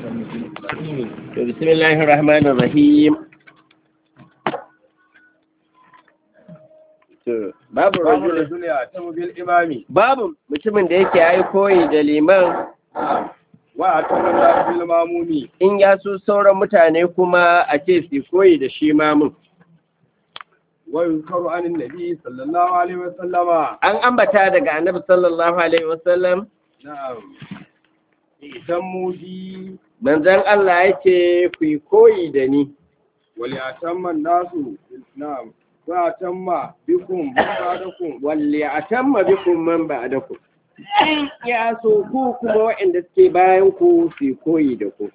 بسم الله الرحمن الرحيم babu babu rajulin rajuli a tamu bil imami babu mutumin da yake yayi koyi da liman wa a tamu da bil mamumi in ya so sauran mutane kuma a ce su koyi da shi mamun wa yuzkaru anin nabi sallallahu alaihi wa sallama an ambata daga annabi sallallahu alaihi wasallam na'am idan mudi manzon Allah yake ku yi koyi da ni wali atamma nasu na'am wa atamma bikum ba'dakum walli atamma bikum man ba'dakum in ya so ku kuma waɗanda suke bayan ku su yi koyi da ku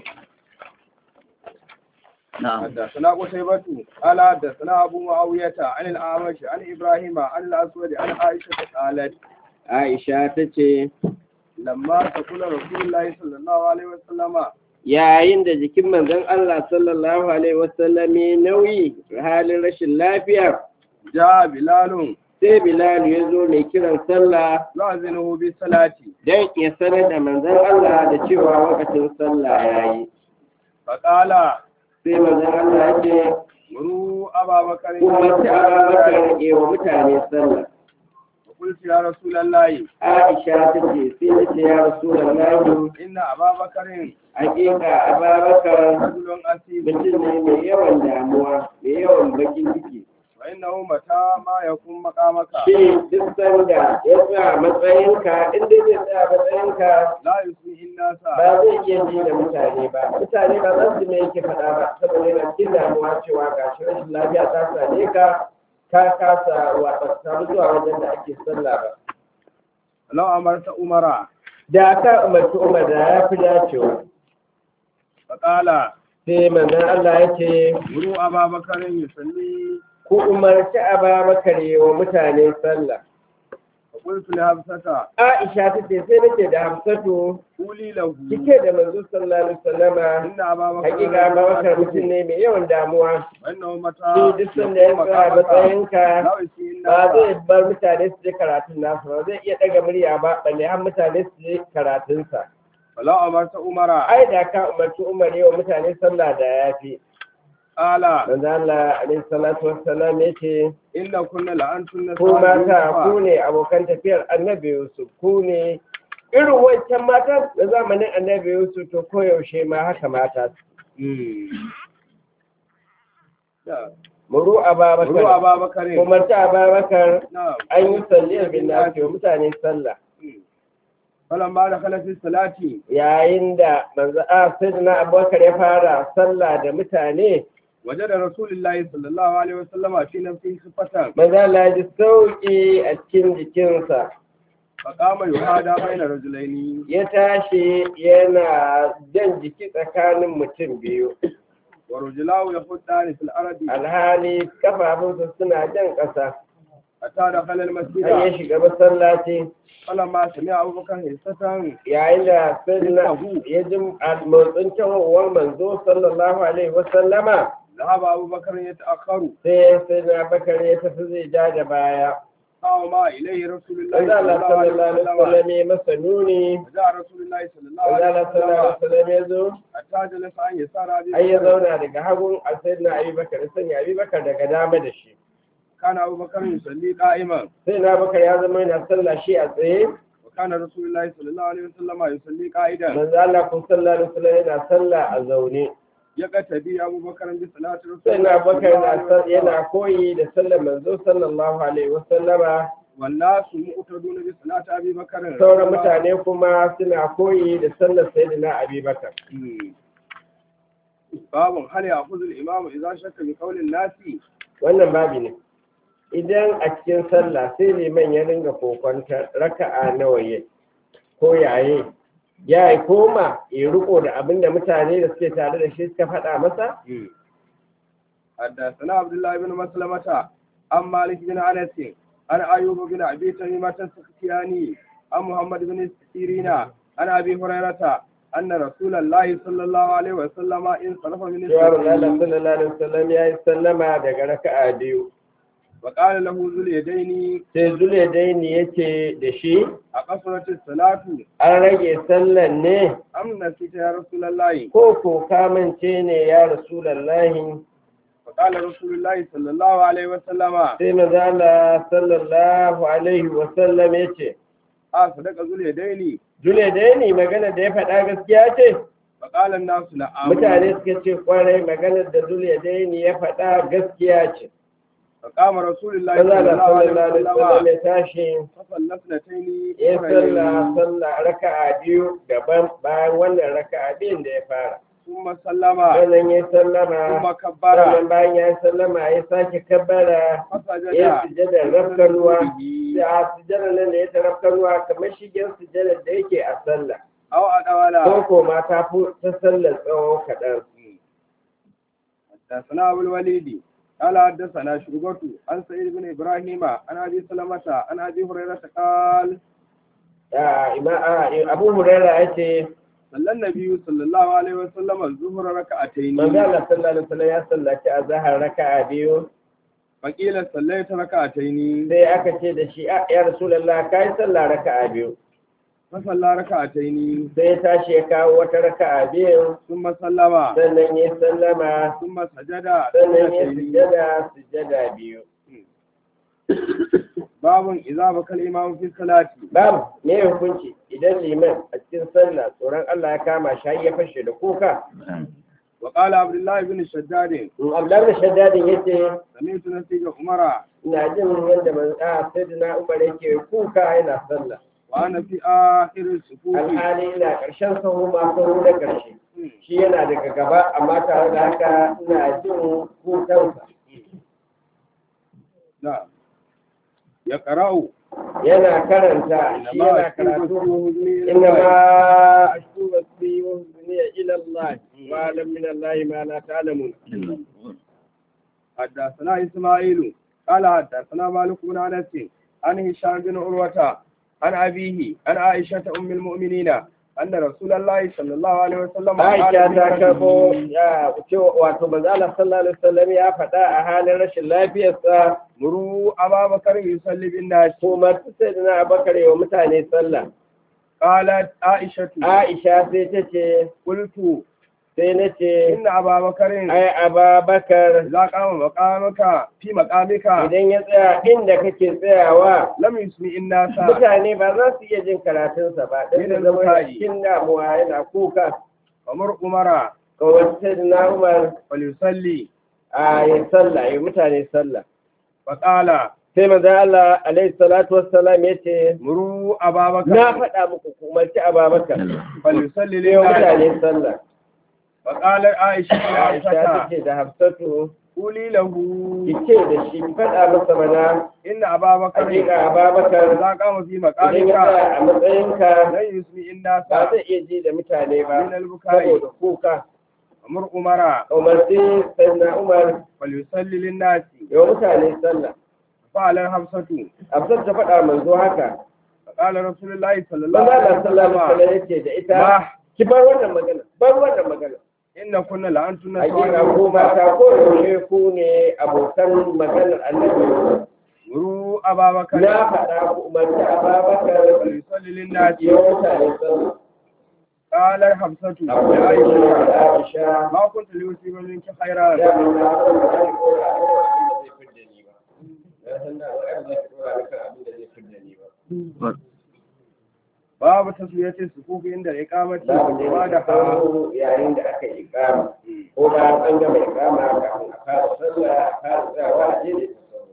حدثنا قتيبة قال حدثنا أبو معاوية عن الأعمش عن إبراهيم عن الأسود عن عائشة قالت Aisha ta ce لما تقول رسول الله صلى الله عليه وسلم yayin da jikin manzon Allah sallallahu alaihi wasallam ya nauyi halin rashin lafiya جاء بلال sai Bilal ya zo mai kiran sallah يؤذنه بالصلاة don ya sanar da manzon Allah da cewa lokacin sallah yayi فقال sai manzon Allah ya ce مروا أبا بكر umarci Abubakar ya wa mutane sallah فقلت يا رسول الله Aisha ta ce sai na ce ya Rasulullahi إن أبا بكر hakika Abubakar رجل أسيب mutum ne mai yawan damuwa mai yawan bakin ciki وإنه متى ما يكون مقامك shi duk sanda ya tsaya matsayinka in dai zai tsaya matsayinka لا يسمع الناس ba zai iya ji da mutane ba mutane ba za su me yake faɗa ba saboda yana cikin damuwa cewa ga shi rashin lafiya ta same ka ka kasa wa ba samu zuwa wajen da ake sallah ba لو أمرت أمرا da ka umarci umar da ya fi dacewa فقال sai manzon Allah ya ce مروا أبا بكر يصلي ku umarci Ababakar yi wa mutane sallah فقلت لحفصة Aisha ta ce sai nake da Hafsatu قولي له cike da manzo sallallahu alaihi wasallama إن أبا بكر hakika Abubakar mutum ne mai yawan damuwa وإنه shi متى duk sanda ya tsaya matsayinka لا يسمع ba الناس zai bar mutane su je karatun nasu ba zai iya daga murya ba balle har mutane su je karatunsa فلو أمرت أمرا ai da ka umarci Umar yawa mutane sallah da yafi قال manzo Allah alaihi salatu wassalam yace إن كنا لأنتن ku mata ku ne abokan tafiyar Annabi Yusuf ku ne irin wancan matan da zamanin Annabi Yusuf to koyaushe ma haka mata muru Ababakar مروا أبا بكر umarci Ababakar نعم an yi salliyar bin nasi wa mutane sallah فلما دخل في الصلاة yayin da manzo a sayyidina abubakar ya fara sallah da mutane وجد رسول الله صلى الله عليه وسلم في نفسه خفة manzo Allah ya ji sauki a cikin jikinsa فقام يهادى بين رجلين ya tashi yana jan jiki tsakanin mutum biyu ورجلاه يخطان في الأرض alhali kafafunsa suna jan ƙasa حتى دخل har ya المسجد shiga masallaci فلما سمع أبو بكر هسة yayin da sayyidina ya ji motsin tawowar manzo sallallahu alaihi wasallama ذهب أبو بكر يتأخر sai sayyidina bakar ya tafi zai ja da baya أو ما إليه رسول الله Manzo Allah صلى الله عليه sallallahu alaihi وسلم wasallam ya masa nuni وجاء رسول الله صلى الله Manzo عليه Allah sallallahu alaihi وسلم wasallam ya zo حتى جلس عن يسار أبي ai ya بكر zauna daga hagun a sayyidina Abi Bakar sanya Abi Bakar daga dama da shi كان أبو بكر يصلي قائما sai na Bakar ya zama yana sallah shi a tsaye وكان رسول الله صلى الله عليه وسلم يصلي قائدا manzo Allah kun sallallahu alaihi wasallam yana sallah a zaune يقتدي أبو بكر بصلاة رسول sai الله na صلى Bakar الله عليه yana sal- وسلم yana koyi da sallar manzo sallallahu alaihi wasallama والناس مؤتدون بصلاة أبي بكر sauran mutane kuma suna koyi da sallar sayyidina Abi Bakar مم. باب هل يأخذ الإمام إذا شك بقول الناس wannan babi ne idan a cikin sallah sai liman ya ringa kokonta raka'a nawa ya ko yaye ya yi koma ya riko da abin da mutane da suke tare da shi suka faɗa masa مم. حدثنا عبد الله بن مسلمة عن مالك بن أنس عن أيوب بن أبي تميمة السختياني عن محمد بن سيرين عن أبي هريرة أن رسول الله صلى الله عليه وسلم انصرف من cewa Allah الصلاة sallallahu alaihi wasallam ya yi sallama daga raka'a biyu وقال له ذو اليدين sai zule daini yace da shi أقصرت الصلاة an rage sallan ne أم نسيت يا رسول الله ko ko kamance ne ya rasulallahi فقال رسول الله صلى الله عليه وسلم sai mazala sallallahu alaihi wasallam ya ce آه صدق ذو اليدين jule daini magana da ya faɗa gaskiya ce فقال الناس نعم mutane suka ce kwarai maganar da jule daini ya faɗa gaskiya ce فقام رسول الله صلى mazala الله عليه sallallahu alaihi wasallam وسلم ya tashi فصلى اثنتين ya salla أخرين. salla raka'a biyu daban bayan wannan raka'a biyun da ya fara ثم سلم sannan ya ثم sallama كبر sannan bayan ya sallama ya sake kabbara فسجد ya sujada rafkanuwa به da sujada nan da ya ta rafkanuwa kamar shigen sujada da yake a sallah أو أدولا ko ko ma ta fi ta sallar tsawo kaɗan حدثنا أبو الوليد قال حدثنا شعبة عن سعيد بن إبراهيم عن أبي سلمة عن أبي هريرة قال Ah, ima- ah, abu huraira ya ce صلى النبي صلى الله عليه وسلم الظهر ركعتين manzo Allah sallallahu alaihi wasallam ya sallaci azhar raka'a biyu فقيل صليت ركعتين sai aka ce da shi "Ah, ya rasulullah kai sallah raka'a biyu فصلى ركعتين sai ya tashi ya kawo wata raka'a biyu ثم سلم sannan ya sallama ثم سجد sannan ya سجدتين. sujada sujada biyu باب إذا بكى الإمام في الصلاة babu me hukunci idan liman a cikin sallah tsoron Allah ya kama shi har ya fashe da kuka وقال عبد الله بن الشداد in Abdullah da Shaddadin yace سمعت نسيج عمر ina jin yadda man a sayyidina Umar yake kuka yana sallah وأنا في آخر الصفوف alhali ina karshen sahu ma sahu da karshe shi yana daga gaba amma tare da haka ina jin kukansa نعم يقرأ yana karanta shi yana karatu إنما أشكو بثي وحزني إلى الله وأعلم من الله ما لا تعلمون حدثنا إسماعيل قال حدثنا مالك بن أنس عن هشام بن عروة عن أبيه عن عائشة أم المؤمنين أن رسول الله صلى الله عليه وسلم Aisha في ta مرضه karbo ya cewa wato manzo Allah sallallahu alaihi wasallam ya faɗa a halin rashin lafiyarsa مروا أبا بكر يصلي بالناس kuma sayyidina Abubakar ya wa mutane sallah قالت عائشة Aisha sai ta ce قلت sai na ce إن أبا بكر ai Abubakar إذا قام مقامك في مقامك idan ya tsaya inda kake tsayawa لم يسمع الناس mutane ba za su iya jin karatunsa ba dan da zama cikin damuwa yana kuka ومر عمر kawai sayyidina Umar فليصلي a yi sallah yi mutane sallah فقال sai manzo Allah alaihi salatu wassalam yace مروا أبا na بكر faɗa muku ku umarci Ababakar فليصلي sai wa للناس mutane sallah فقال عائشة Aisha عائشة take da Hafsatu قولي له ki ce da shi ki faɗa masa mana إن أبا بكر hakika Ababakar إذا قام في idan ya مقامك tsaya a matsayinka لن يسمع الناس ba zai iya ji da mutane ba من البكاء saboda kuka ومر عمر umarci sayyidina Umar فليصلي للناس ya wa mutane sallah فعل حفصة Hafsat ta faɗa manzo haka فقال رسول الله صلى الله manzo عليه Allah sallallahu alaihi وسلم wasallam yace da ita ما ki bar wannan magana bar wannan magana إن كنا لأنتن hakika ko mata ko yaushe ku ne abokan maganar annabi مروا أبا بكر na faɗa ku umarci ababakar فليصلي للناس ya mutane sallah قال حفصة abu da لعائشة aisha aisha ما كنت ليصيب منك خيرا ya mun na san da zai kora a kan abin da zai fidda ni ba na san da ba zai kora a kan abin da zai fidda ni ba باب تسوية الصفوف عند الإقامة babu ne da وبعدها kawo yayin da aka yi ikama ko ba an gama ikama kafin a fara sallah a fara tsayawa a jere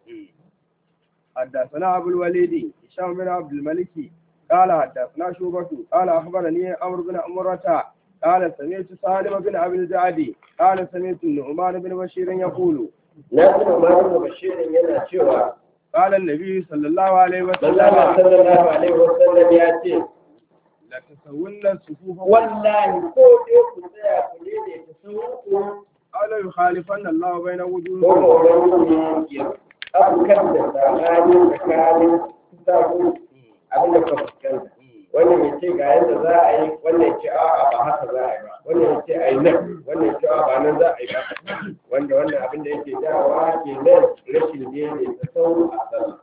حدثنا أبو الوليد هشام بن عبد الملك قال حدثنا شوبة قال أخبرني عمرو بن أمرة قال سمعت سالم بن أبي الجعد قال سمعت النعمان بن بشير يقول na tuna umaru da bashirin yana cewa قال النبي صلى الله عليه manzala وسلم sallallahu alaihi wasallam ya ce لتسون الصفوف wallahi ko dai ku tsaya ku ne da ta sauku قال يخالفن الله بين ko وجوهكم ko wani ya afkar da tsakanin tsakanin sabu abin da ka fuskanta wannan ya ce ga yadda za a yi wannan ya ce a'a ba haka za a yi ba wannan ya ce a yi nan wannan ya ce a'a ba nan za a yi ba wanda wannan abin da yake dawa ke nan rashin daidaita sauro a sallah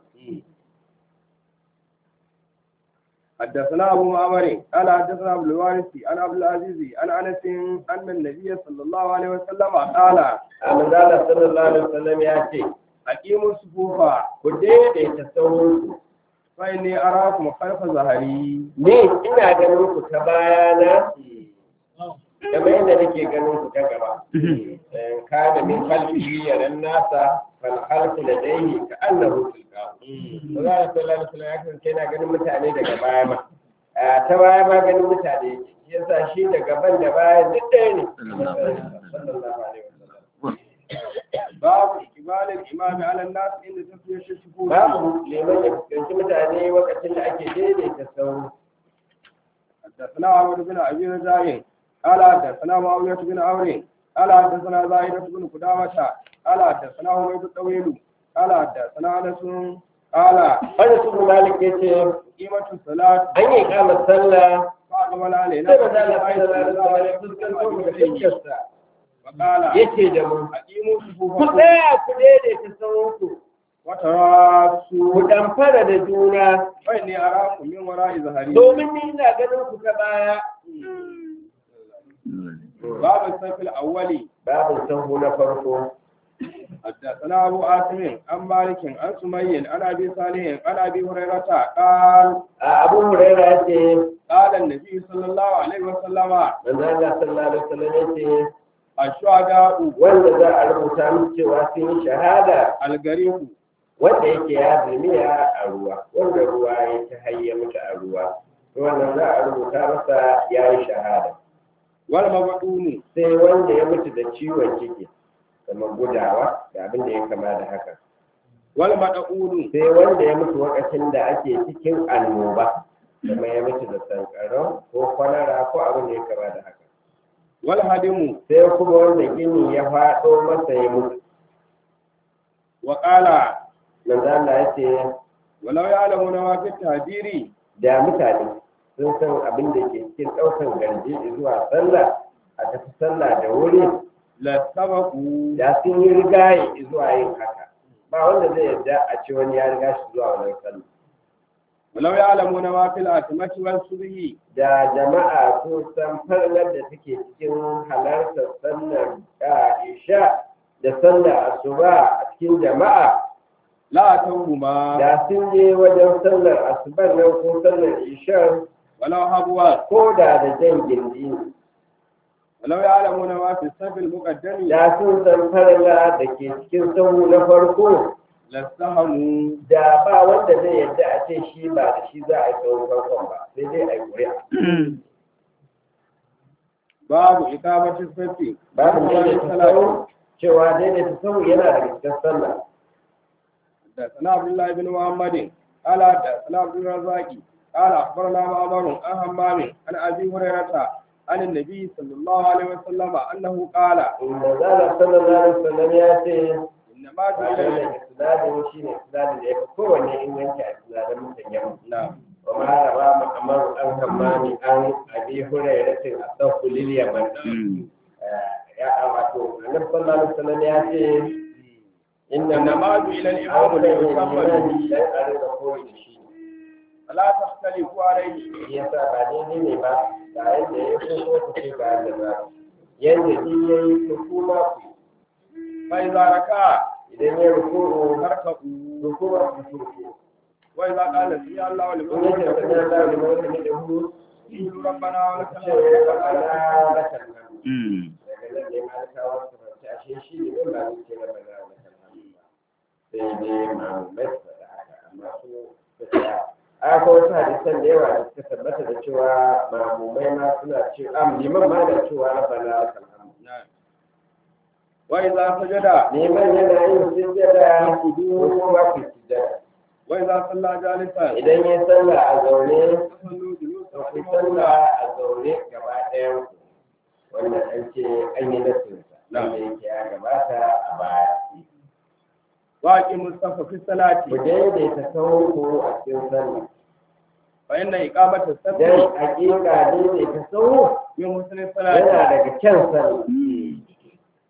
حدثنا أبو معمر قال حدثنا أبو الوارث عن عبد العزيز عن أنس أن النبي صلى الله عليه وسلم قال a manzala sallallahu alaihi wasallam ya ce أقيموا الصفوف ku daidaita sauro فإني أراكم خلف ظهري ni ina ganin ku ta bayana kamar yadda nake ganin ku ta gaba Eh, kana min khalfihi yaran nasa fal khalfu ladayhi ka annahu tilqahu Allah sallallahu alaihi wasallam ya kasance yana ganin mutane daga baya ma Ah, ta baya ma ganin mutane yake shi yasa shi da gaban da baya duk ɗaya ne sallallahu alaihi wasallam باب إقبال الإمام على الناس عند تسوية الصفوف babu liman ya fuskanci mutane lokacin da ake daidaita sauro حدثنا عمرو بن أبي رجاء قال حدثنا معاوية بن عمرو قال حدثنا زاهدة بن قدامة قال حدثنا حميد الطويل قال حدثنا أنس قال wanda su malik ya ce قيمة الصلاة an yi kama sallah فأقبل علينا sai ba za a sallallahu alaihi wasallam ya fuskanto mu da fuskarsa فقال yace da mu أقيموا ku صفوفكم tsaya ku daidaita sauranku ku وتراصوا damfara da juna فإني أراكم من وراء ظهري domin ni ina ganin ku ta baya باب الصف الأول babin sahu na farko حدثنا أبو عاصم عن مالك عن سمي عن أبي صالح عن أبي هريرة قال a abu huraira ya ce قال النبي صلى الله عليه وسلم manzo Allah sallallahu alaihi wasallam ya ce الشهداء wanda za a rubuta musu cewa sun yi shahada الغريب wanda yake ya zulmiya a ruwa wanda ruwa ya ta hayya mutu a ruwa to wannan za a rubuta masa ya yi shahada والمبعون sai wanda ya mutu da ciwon ciki kamar gudawa da abin da ya kama da haka والمدعون sai wanda ya mutu lokacin da ake cikin annoba kamar ya mutu da sankarau ko kwalara ko abin da ya kama da haka والهدم sai kuma wanda gini ya faɗo masa ya mutu وقال manzo Allah ya ce ولو يعلمون ما في التهجير da mutane sun san abin da ke cikin ɗaukan garje zuwa sallah a tafi sallah da wuri لسبقوا da sun yi rigaye zuwa yin haka ba wanda zai yarda a ce wani ya riga shi zuwa wannan sallah ولو يعلمون ما في الأتمة والصبح da jama'a sun san farnar da take cikin halartar sallar da isha da sallar asuba a cikin jama'a لا توهما da sun je wajen sallar asubar nan ko sallar isha ولو هبوا ko da da jan gindi ne. ولو يعلمون ما في الصف المقدم da sun san farla da ke cikin sahu na farko لاستهموا da ba wanda zai yadda a ce shi ba da shi za a yi sahun farkon ba sai dai a yi ƙuri'a باب إقامة الصف babu daidaita sahu cewa daidaita sahu yana daga cikin sallah حدثنا عبد الله بن محمد قال حدثنا عبد الرزاق قال اخبرنا معمر عن همام عن ابي هريره عن النبي صلى الله عليه وسلم انه قال inda zala sallallahu alaihi wasallam ya ce انما ba جعل da isnadin shi ne isnadin da ya fi kowanne inganci a isnadin mutan yamma نعم wa ma rawa muhammad an hammami an abi hurairatin asahu lil yaman ya wato annabi sallallahu alaihi wasallam ya ce inna إنما جعل الإمام ليتم به dan a rinka koyi da shi فلا تختلفوا عليه shi yasa ba daidai ne ba ga yadda ya so ko ku ce ga yadda za ku yadda shi ya yi ku kuma ku فاذا ركع idan ya ruku'u فاركعوا rukuma ku turku واذا قال سمع الله in لمن yake da sanar da حمده wani wani da hu قولوا ربنا ولك ce الحمد ana lakal hamdu daga nan ne malakawa su fahimci ashe shi ne in ba ni ce na bana lakal hamdu ba sai dai ma'amumai su faɗa haka amma su suka a ko wasu hadisan da yawa da suka tabbata da cewa ma'amumai ma suna ce am liman ma da cewa bana lakal hamdu نعم واذا سجد neman yana yin sujjada ko kuma ku sujjada واذا صلى جالسا idan ya sallah a zaune فصلوا جلوسا to ku رحمه sallah الله a zaune gaba ɗayan ku wannan an ce an yi nasinsa Na'am. wanda yake ya gabata a baya واقيموا الصف في الصلاه ku daidaita sahun ku a cikin sallah فإن إقامة الصف dan hakika daidaita sahu من حسن yana الصلاة daga kyan sallah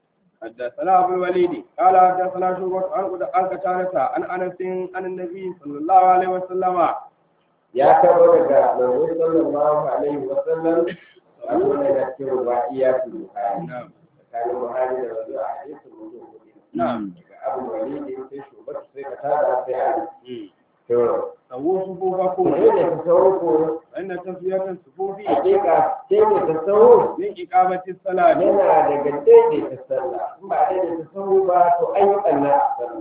حدثنا ابو الوليد قال حدثنا شعبة عن عن قتادة عن انس عن النبي صلى الله عليه وسلم ya karo daga manzo sallallahu alaihi wa sallam wannan yana cikin ruwaiyatul bukhari نعم tsakanin buhari da manzo a hadisin mutum hudu نعم daga abu walidi sai shugaba sai ka tada sai ali to سووا صفوفكم ne ne ta sauro ko فإن تسوية الصفوف hakika sai ne ta sauro من إقامة الصلاة yana daga daidaita sallah in ba daidaita sauro ba to an yi ɓanna a sallah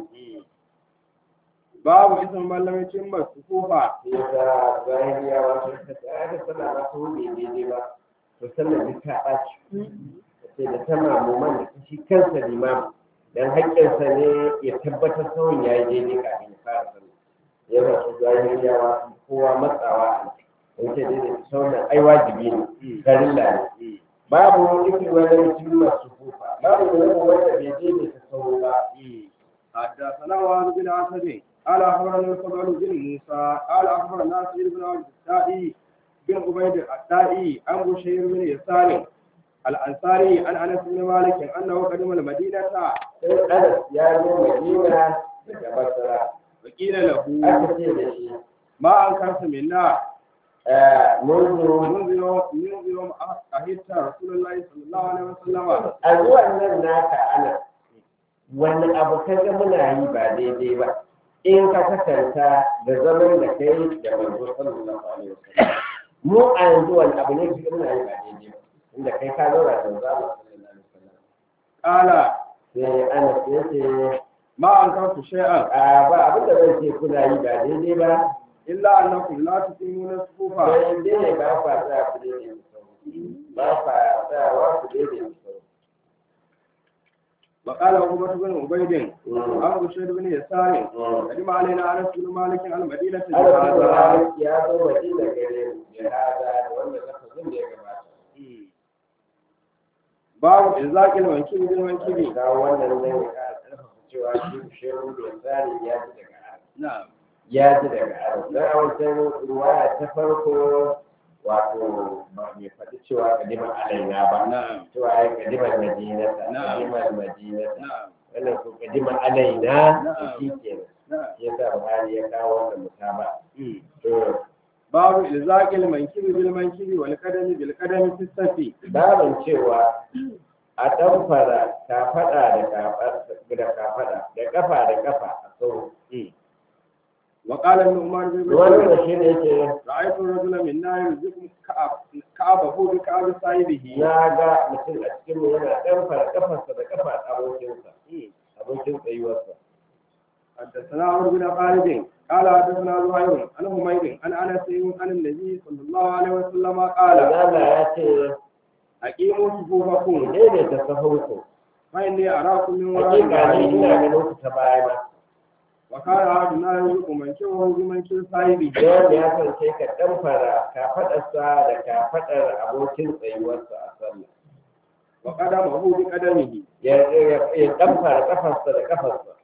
باب اسم من لم يتم الصفوف yasa zahiriya wato ta tsaya sallah ba ta wuce daidai ba to sallar duk ta ɓaci sai da ta mamuman da ta shi kansa limam dan haƙƙinsa ne ya tabbatar sauyin ya yi daidai kafin ya fara sallah yana su zahiriya wato kowa matsawa a in ce daidai sauyin ai wajibi ne farilla ne babu ikin wani mutum masu kufa babu wani wanda bai daidaita sauro ba حدثنا وهب بن عسد قال اخبرنا الفضل بن موسى قال اخبرنا سعيد بن عبد الدائي بن عبيد الدائي عن بشير بن يسار الانصاري عن انس بن مالك انه قدم المدينه sai anas ya zo madina daga basra وقيل له aka ce da shi ما انكرت منا eh, mun zo منذ يوم منذ يوم اهدت رسول الله صلى الله عليه وسلم a zuwan nan naka ana wani abu ka ga muna yi ba daidai ba in ka kasanta da zaman da kai da manzo sallallahu alaihi wasallam mu a yanzu wani abu ne ka muna yi ba daidai ba inda kai ka zauna da manzo Allah sallallahu alaihi wasallam قال sai anas ya ce ما انكرت شيئا a ba abin da zan ce kuna yi ba daidai ba الا انكم لا تقيمون الصفوف sai dai ba fa sa ku daidai ba fa sa wa ku daidai وقال عقبة بن عبيد عن بشير بن يسار قدم علينا انس بن مالك على المدينه بهذا Allah ya zo madina gare mu ya hada da wanda lafazin da ya gabata باب إزاق المنكب بالمنكب ga wannan zai ya karfafa cewa shi shehu da tsari ya ji daga Allah نعم ya ji daga Allah dan a wancan ruwaya ta farko wato ba mai faɗi cewa kadimar alaina ba نعم cewa ya kadimar madinata Na'am. kadimar madinata نعم wannan ko kadimar alaina Na'am. shi kenan نعم shi yasa Buhari ya kawo wannan mutaba to باب إزاق المنكب بالمنكب والقدم بالقدم في السفي babin cewa a ɗanfara kafaɗa da kafaɗa da kafaɗa da ƙafa da ƙafa a sauro وقال النعمان بن wani بشير da shi ne yake رأيت الرجل منا يرزق كعب- كعبه بكعب صاحبه na ga mutum a cikin mu yana ɗanfara ƙafarsa da ƙafa abokinsa abokin tsayuwarsa حدثنا عمرو بن خالد قال حدثنا زهير عن حميد عن انس عن النبي صلى الله عليه وسلم قال Allah ya ce اقيموا ku صفوفكم daidaita sahunku فاني اراكم من hakika ne ina وراء ganin ku ta baya ma وكان احدنا يرزق منكبه بمنكب صاحبه da wanda ya kasance ka ɗanfara kafaɗarsa da kafaɗar abokin tsayuwarsa a sallah وقدمه بقدمه ya ya ɗanfara ƙafarsa da ƙafarsa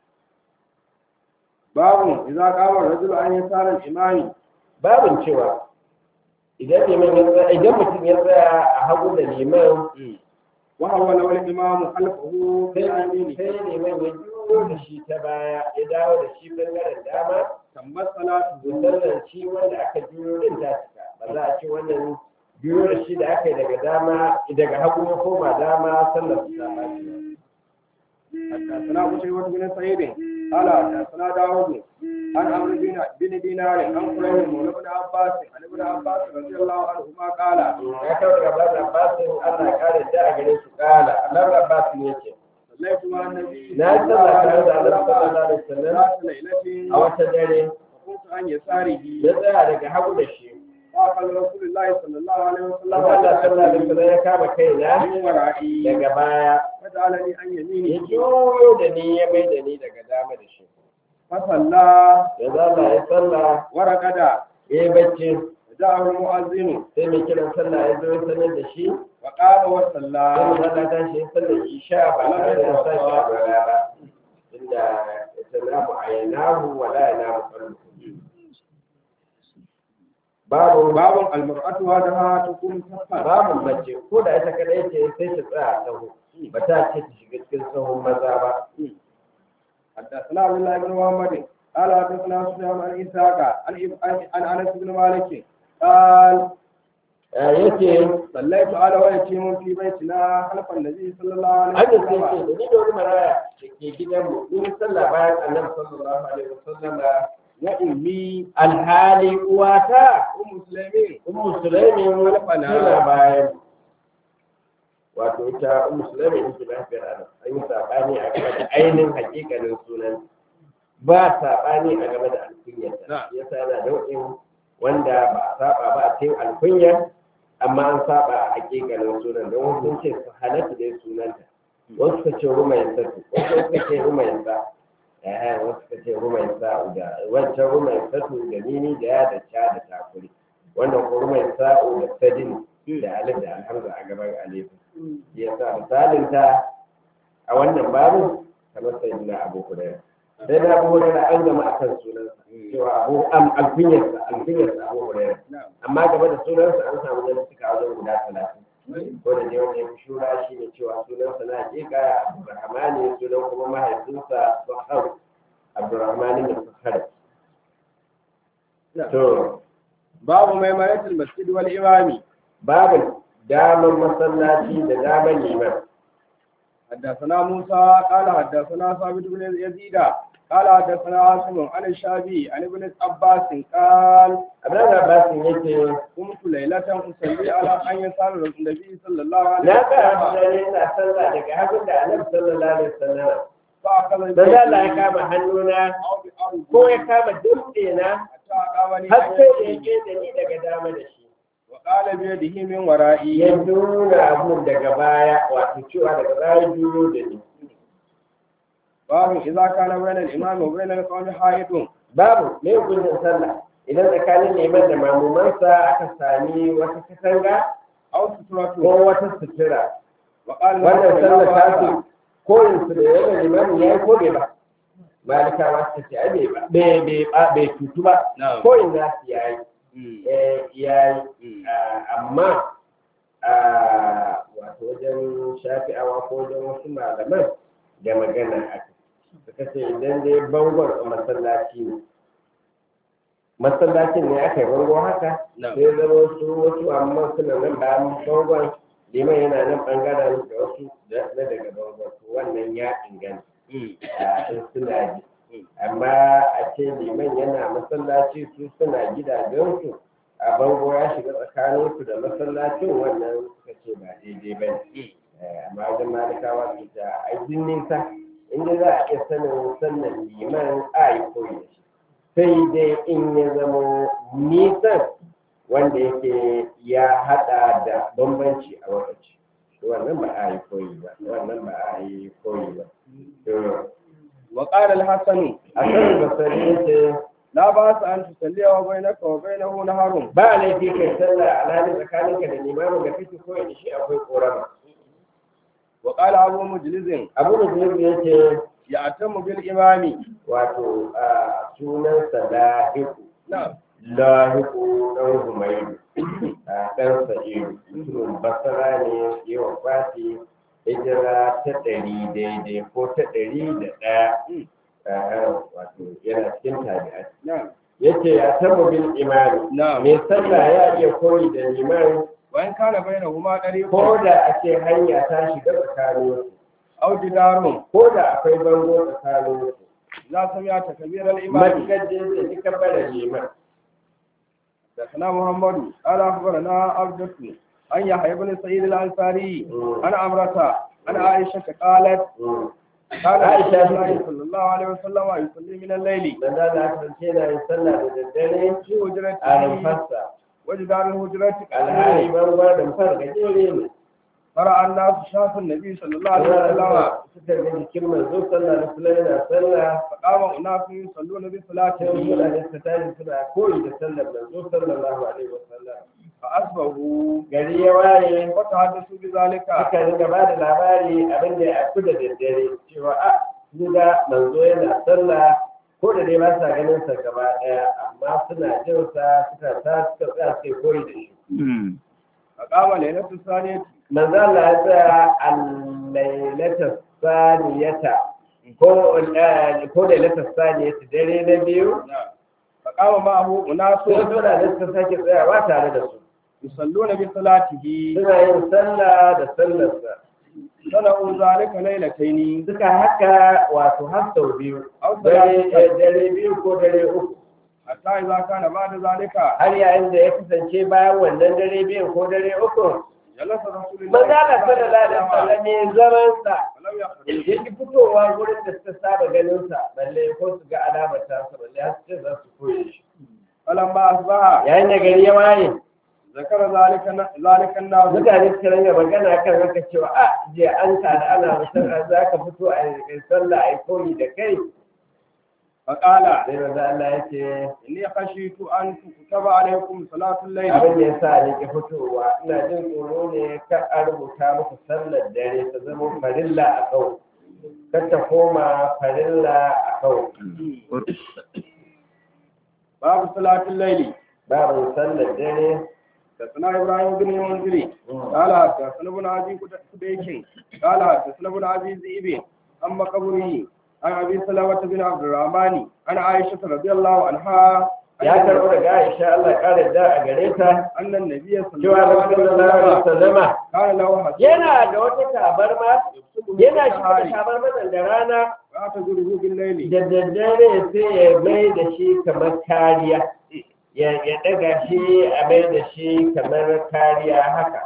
باب اذا قام الرجل عن يسار الامام babin cewa idan liman ya tsaya idan mutum ya tsaya a hagu da liman وهو لو الامام خلفه في sai اليمين sai liman ya juyo da shi ta baya ya dawo da shi bangaren dama تمت صلاته musallan shi wanda aka juyo din ta cika ba za a ce wannan juyo da shi da aka yi daga dama daga hagu ya koma dama sallar su ta ɓaci حدثنا قتيبة بن سعيد قال حدثنا داود عن عمرو بن بن دينار عن قريب مولى بن عباس عن ابن عباس رضي الله عنهما قال ya kawo daga bada abbasin allah ya kare da a gare su kala allah abbasin ya ce صليت مع النبي na yi sallah tare da allah sallallahu alaihi wasallam ذات ليلة a wata dare وكنت عن يساره ya tsaya daga hagu da shi فأخذ رسول الله صلى الله عليه وسلم Allah sallallahu alaihi wasallam ya kama kaina من ورائي daga baya فجعلني عن ya يمينه juyo da ni ya mai da ni daga dama da shi فصلى ya zalla ya sallah ورقد ya yi bacci جاءه المؤذن sai mai kiran sallah ya zo ya sanar da shi وقام sai وصلى mu zalla ta shi ya sallar isha ba tare da sa shi a gaba ba inda ya sanamu a yanahu wa la yanamu qalbu babu babun almar'atu wahdaha takunu saffan babu mace ko da ita kadai ce sai ta tsaya a sahu ba ta ce ta shiga cikin sahun maza ba حدثنا عبد الله بن محمد قال حدثنا سفيان عن اسحاق عن عن انس بن مالك قال Eh, yake صليت على ويتيم في بيتنا خلف النبي صلى الله عليه hajji sai ce وسلم da ni da wani maraya da ke gidanmu in sallah bayan annabi sallallahu alaihi wasallam وامي alhali uwata ام سليمين ummu sulaimin Alfana. tana bayan wato ita ummu sulaimin ita lafiyar adam an yi sabani a game da ainihin hakikanin sunan ba sabani a game da alkunyarta Na. yasa yana nau'in wanda ba a saba ba a cikin alkunyar amma an saba a hakikanin sunan don wasu sun ce su halatta dai sunanta wasu suka ce rumayin satu wasu suka ce rumayin sa eh wasu suka ce rumayin sa da wancan rumayin satu da nini da ya da ca da takuri wannan ko rumayin sa'u da sadin da alif da alhamza a gaban alif ya sa misalin ta a wannan babu kamar sai na abu hurairah sai na abu hurairah an gama akan sunansa cewa abu am alfinyarsa alfinyarsa abu hurairah نعم amma game da sunansa an samu da suka wajen guda talatin ko da dai wanda ya fi shura shi ne cewa sunansa na hakika abdurrahmani sunan kuma mahaifinsa sahar abdurrahmani da sahar to باب ميمنة المسجد والإمام babu daman masallaci da daman liman حدثنا موسى قال حدثنا ثابت بن يزيد قال حدثنا عاصم عن الشافعي عن ابن عباس قال abdullahi abbasin yake قمت ليلة أصلي على أن يسار النبي صلى الله عليه na ga وسلم dare ina sallah daga hagun da annabi sallallahu alaihi wasallam فأخذ dan Allah ya kama hannuna أو بأرض ko ya kama dutse na حتى أقامني har عن sai da يمينه. yake da ni daga dama da shi وقال بيده من ورائي ya nuna abun daga baya wato cewa daga baya juyo da ni باب إذا كان بين الإمام وبين القوم حائط babu me hukuncin sallah idan tsakanin liman da mamumansa aka sami wata katanga أو ko سترة wata sutura وقال wannan له sallah ta لا ce koyin su da yawan limamin ya yi ko bai ba malikawa suka ce ai bai ba bai bai ba bai tutu ba نعم koyin za su yayi مم. eh yayi مم. Ah, amma ah, wato wajen shafi'awa ko wajen wasu malaman da magana aka suka ce idan dai bangon a masallaci ne masallacin ne aka yi bango haka نعم sai zama wasu wasu amma suna nan bayan bangon liman yana nan bangaren da wasu da- na daga bangon to wannan ya inganta مم. a in suna ji Mm. amma a ce liman yana masallaci su suna gidajensu a bango ya shiga tsakaninsu da masallacin wannan suka ce ba daidai ba ne amma wajen malikawa su ta aikin nisa inda za a iya sanin sannan liman a yi koyi da shi sai dai in ya zama nisan wanda yake ya hada da bambanci a lokaci wannan ba a yi koyi ba wannan ba a yi koyi ba to وقال الحسن a kan basari yace لا بأس أن تصلي وبينك وبينه نهر ba laifi kai sallah alhali tsakaninka da limamin da kake koyi da shi akwai korama وقال أبو مجلس abu da zai yace يأتم بالإمام wato a sunansa lahiku نعم lahiku ɗan humaidu a ɗan sa'idu mutumin basara ne yawan fati hijira ta ɗari daidai ko ta ɗari da ɗaya Ah, wato yana cikin tabi'ai نعم yace ya taba bin imani نعم mai sallah ya iya koyi da liman وإن كان بينهما طريق ko da a ce hanya ta shiga tsakanin أو جدار ko da akwai bango tsakanin إذا سمعت كبير الإمام matukar da zai ji kabbara liman حدثنا محمد قال أخبرنا عبدة عن يحيى بن سعيد الأنصاري مم. عن عمرة عن عائشة قالت Mm. قال عائشة رسول الله تقول. صلى الله عليه وسلم يصلي من الليل manzo Allah kasance na yin sallah da daddare في هجرته a rumfarsa وجدار الهجرة alhali قال bangon rumfar gajere ne فرأى الناس شاف النبي صلى الله عليه وسلم Allah suka ga jikin manzo sallah da sallah yana sallah فقام أناس يصلون sai بصلاته mutane suka tashi suna koyi da sallar manzo sallallahu alaihi wasallam فأصبحوا gari ya waye وتحدثوا بذلك aka ringa ba da labari abin da ya aku da daddare cewa a ga manzo yana sallah ko da dai ba sa ganin sa gaba ɗaya amma suna jin sa suka ta suka tsaya suka koyi da shi فقام ليلة الثانية manzo Allah ya tsaya al-lailata saniyata ko eh, ko lailata saniyata dare na biyu فقام معه أناس sai suna da suka sake tsayawa tare da su يصلون بصلاته suna yin sallah da sallarsa صنعوا ذلك ليلتين suka haka wato har sau biyu أو dare ثلاثة dare biyu ko dare uku حتى إذا كان بعد ذلك har yayin da ya kasance bayan wannan dare biyu ko dare uku جلس رسول الله manzo Allah sallallahu alaihi wasallam ya zaman sa ولم يخرج yake fitowa gurin da suka saba ganin sa balle ko su ga alamar ta sa balle har su ce za su koye shi فلما أصبح yayin da gari ya waye ذكر ذلك ذلك الناس mutane suka ranga magana kan haka cewa a je an tada ana musamman za ka fito a yi sallah a yi koyi da kai فقال sai manzo Allah ya ce إني خشيت أن تكتب عليكم صلاة الليل abin da ya sa ni ke fitowa ina jin tsoro ne ka a rubuta muku sallar dare ta zama farilla a kau kar ta koma farilla a kau باب صلاة الليل babu sallar dare حدثنا إبراهيم بن المنذري قال حدثنا ابن أبي كديك قال حدثنا ابن أبي ذئب أما قبره عن أبي سلمة بن عبد الرحمن عن عائشة رضي الله عنها ya karɓo daga Aisha Allah ƙara da a gare ta أن النبي صلى cewa الله عليه Rasulullah sallallahu alaihi وسلم wasallama كان له حسن yana da wata tabarma yana shi da شهاري tabarma da rana فأتجره بالليل da daddare sai ya mai da shi kamar kariya ya ya daga shi a mai da shi kamar kariya haka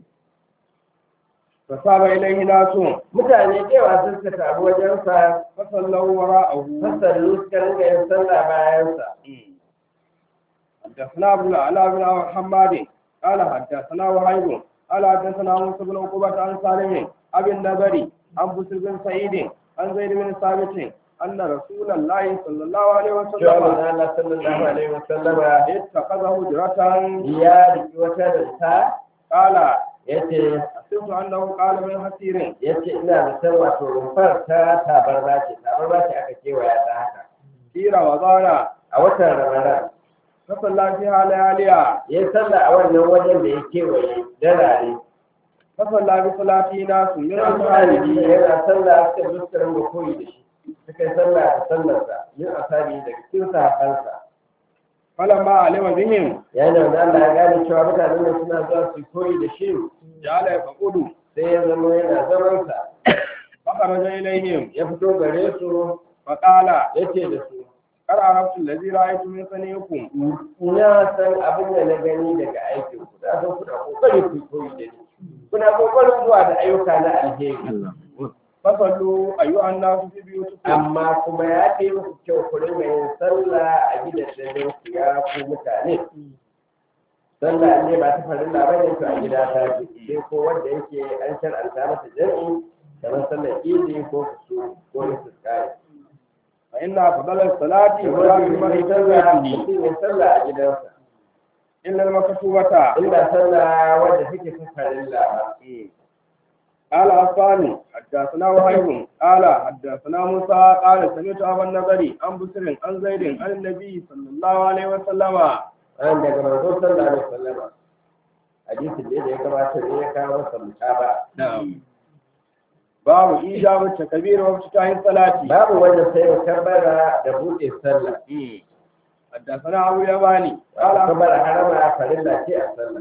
فصاب إليه ناس mutane cewa sun suka taru wajensa فصلوا وراءه fasallu suka ringa yin sallah bayansa حدثنا ابن العلاء بن محمد قال حدثنا وهيب قال حدثنا موسى بن عقبة عن سالم أبي النبري عن بسر بن سعيد عن زيد بن ثابت أن رسول الله صلى الله عليه cewa وسلم manzo Allah sallallahu alaihi wasallama اتخذ هجرة ya riki wata rinta قال yace حسبت أنه قال من حسير yace ina da san wato rumfar ta tabarma ce tabarma ce aka kewaya ta haka في رمضان a watan ramadan فصلى فيها لياليها ya yi sallah a wannan wajen da ya kewaye darare فصلى بصلاته ناس من Irin misali أصحابه yana sallah suka zo suka rinka koyi da shi suka yi sallah da sallarsa yin asabi daga cikin sahabbansa فلما علم بهم yayin da wanda Allah ya gane cewa mutanen da suna zuwa su koyi da shi جعل يقعد sai ya zama yana zamansa فخرج إليهم ya fito gare su فقال ya ce da su kar arabtu allazi ra'aytu min saniikum na san abin da na gani daga aikin ku da san kuna kokari ku koyi da ni kuna kokarin zuwa da ayyuka na alheri fasallu ayyuhan nasu fi biyutikum amma kuma ya fi muku kyau ku rinka yin sallah a gidajen ku ya ku mutane sallah ne ba ta farilla ba ne to a gida ta fi sai ko wanda yake an shar'anta masa jami'i kamar sallar idi ko kusu ko istisqai fa inna fadala salati wa la mai yusalli sallah bihi mutum ya sallah a gidansa illa al-maktubata inda sallah wanda take ta farilla ba قال عفان حدثنا وهيب قال حدثنا موسى قال سمعت ابا النبري عن بسر عن زيد عن النبي صلى الله عليه وسلم an daga manzo sallallahu alaihi wasallam hadisin da ya kamata ne ya kawo masa mutaba نعم باب ايجاب التكبير وافتتاح الصلاه babu wanda sai ya kabbara da buɗe sallah حدثنا ابو اليماني قال kabbara harama farilla ce a sallah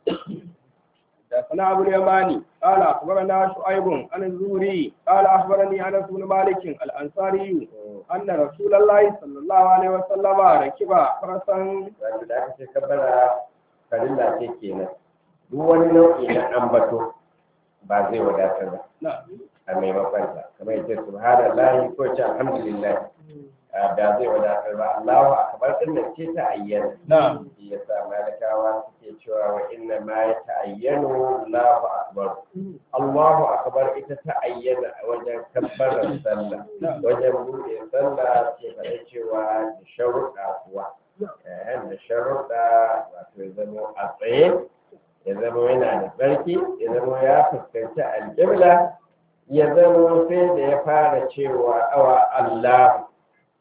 حدثنا ابو اليماني قال اخبرنا شعيب عن الزهري قال اخبرني انس بن مالك الانصاري ان رسول الله صلى الله عليه وسلم ركب فرسا wanda da aka ce kabbara farilla ce kenan duk wani nau'i na ambato ba zai wadatar ba نعم a maimakon ta kamar yace subhanallahi ko ce alhamdulillah a ba zai wadatar ba Allahu akbar din nan ce ta ayyana نعم shi yasa malakawa suke cewa wa inna ma ya ta'ayyanu Allahu akbar Allahu akbar ita ta ayyana a wajen kabbarar sallah wajen buɗe sallah ke faɗa cewa da sharuɗa kuwa eh da sharuɗa wato ya zama a tsaye ya zama yana da tsarki ya zama ya fuskanci alƙibla ya zama sai da ya fara cewa awa Allah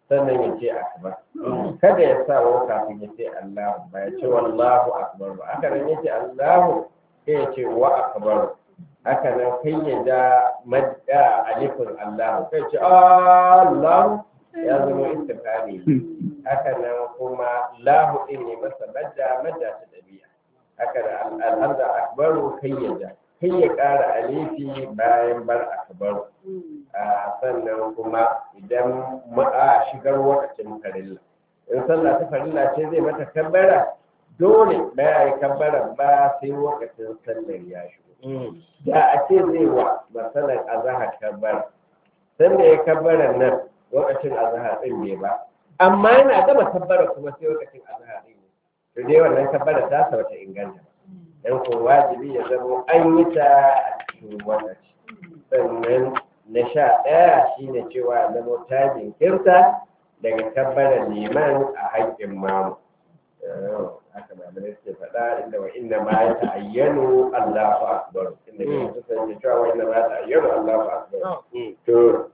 sannan ya ce akbar kada ya sa wa kafin ya ce Allahu ba ya ce wallahu akbar ba haka nan ya ce Allahu sai ya ce wa akbar haka nan kai ya ja madda alifin Allahu kai ce Allahu ya zama istifhami haka nan kuma lahu din ne masa madda madda ta dabi'a haka da alhamza akbaru kai ya ja kai ya ƙara alifi bayan bar akbaru a sannan kuma idan a shigar wakacin farilla in sallah ta farilla ce zai mata kabbara dole ba ya yi kabbara ba sai wakacin sallar ya shigo da a ce zai wa masalar azahar kabbara sanda ya kabbara nan wakacin azahar din bai ba amma yana gama kabbara kuma sai wakacin azahar din ne to dai wannan kabbara ta sa wata inganta dan ko wajibi ya zama an yi ta a cikin wakaci sannan na sha ɗaya shine cewa zama ta jinkirta daga kabbalar liman a haƙƙin mamu haka malamai suke faɗa inda wa inna ma ya ta'ayyanu Allahu akbar inda ke kusan cewa wa inna ma ya ta'ayyanu Allahu akbar to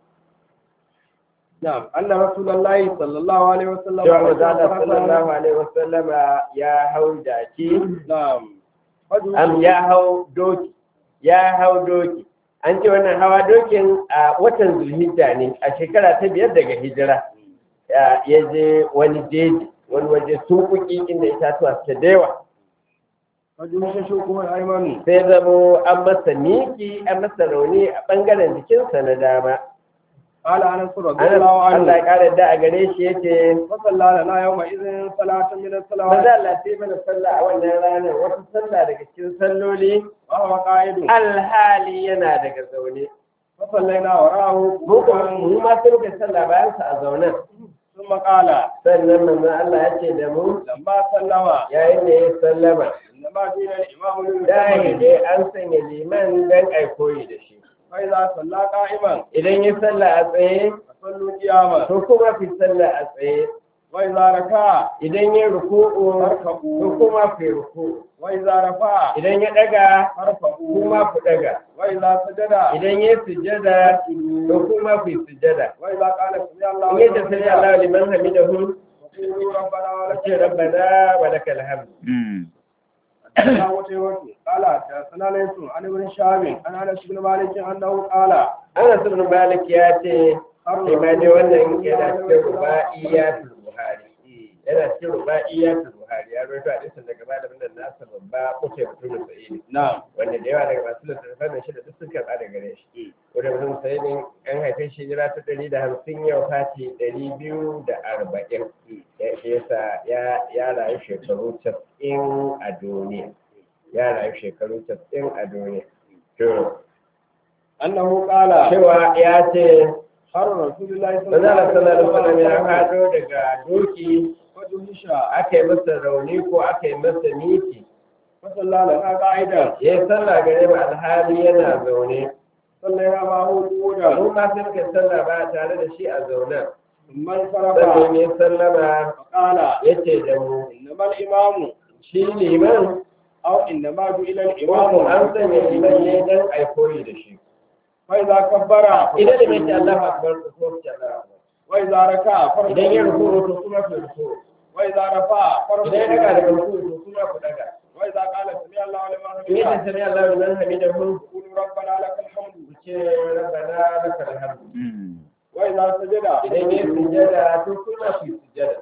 نعم أن رسول الله صلى الله عليه وسلم cewa manzo sallallahu alaihi wasallam ya hau jaki نعم am ya hau doki ya hau doki an ce wannan hawa dokin a watan zulhijja ne a shekara ta biyar daga hijira ya je wani jeji wani waje sukuki inda itatuwa suke da yawa Fajin shi kuma Aimanu. sai zamo an masa miki an masa rauni a bangaren jikinsa na dama قال أنس رضي Anas, الله Allah ya عنه kara da a gare shi yace فصلى لنا يومئذ صلاة من maza الصلوات Allah sai mana sallah a wannan ranar wata sallah daga cikin salloli وهو قائد alhali yana daga zaune فصلينا وراءه mu kuma mu ma sai muka sallah bayan sa a zaunen ثم قال sannan manzon Allah ya ce da mu لما سلم yayin da ya sallama إنما جئنا الإمام dai للمسلم dai an sanya liman dan ai koyi da shi فإذا صلى قائما idan ya sallah a tsaye فصلوا قياما to kuma fi sallah a tsaye وإذا ركع idan ya ruku'u to فاركعوا kuma fi ruku'u وإذا رفع idan ya daga فارفعوا kuma ku daga وإذا سجد idan ya sujjada to kuma fi sujjada وإذا قال سمع الله in yadda sami Allah liman hamidahu وقولوا ربنا ولك ce rabbana wa lakal hamd حدثنا قتيبة قال حدثنا ليس عن ابن شهاب عن انس بن مالك انه قال Anas ibn Malik ya ce sai ma dai wannan yana cikin ruba'iyatul Buhari yana cikin ruba'iyatul Buhari ya rawaito hadisin daga malamin da nasa babba kuce mutum sa'idi نعم wanda da yawa daga masu littattafan shi da duk sun karɓa daga gare shi wanda mutum sa'idin an haife shi jira ta ɗari da hamsin yau fati ɗari biyu da arba'in ya shi yasa ya ya rayu shekaru casa'in a duniya ya rayu shekaru casa'in a duniya to انه قال cewa ya ce har رسول الله صلى manzala sallallahu alaihi wasallam ya وسلم hado daga doki فجهش aka yi masa rauni ko aka yi masa miki فصلى لنا قاعدا ya yi sallah gare mu alhali yana zaune صلينا معه قعودا mu ma sai muka yi sallah ba tare da shi a zaunen ثم انصرف sannan ya sallama فقال ya ce da mu انما الامام shi liman او انما جئل ko ko an الامام sanya liman ne dan ai koyi da shi فاذا كبر idan da mai ce Allahu akbar ko ce Allahu akbar واذا ركع idan ya فركع ruku to kuma ku ruku واذا رفع idan ya daga فركع daga ruku to kuma ku daga واذا قال سمع الله لمن in ya حمده sami Allahu liman hamidahu قولوا ربنا لك الحمد ku ce rabbana lakal hamd واذا سجد idan ya sujjada to kuma ku sujjada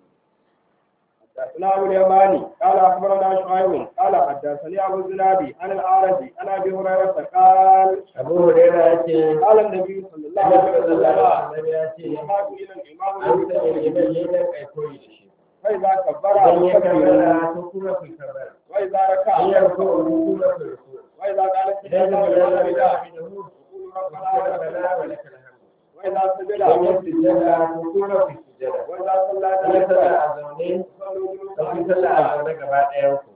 حدثنا ابو اليماني قال اخبرنا شعيب قال حدثني ابو الزنادي عن الاعرج عن ابي هريره قال Abu Hurairah ya ce قال النبي صلى الله Annabi عليه sallallahu وسلم alaihi wasallam ya ce يحاج الى الامام an sanya liman ne dan ai koyi da shi فاذا كبر idan ya فكبر kabbara to kuma ku kabbara واذا in ركع ya ruku to kuma ku ruku واذا قال سمع idan ya الله sami لمن Allahu حمده liman قولوا hamidahu ربنا ku ce لك rabbana wa lakal hamd idan ya sujjada الحمد واذا سجد to kuma ku sujjada واذا صلى in ya sallah جلسا a zaune صلوا to ku جلوسا sallah a zaune gaba ɗayan ku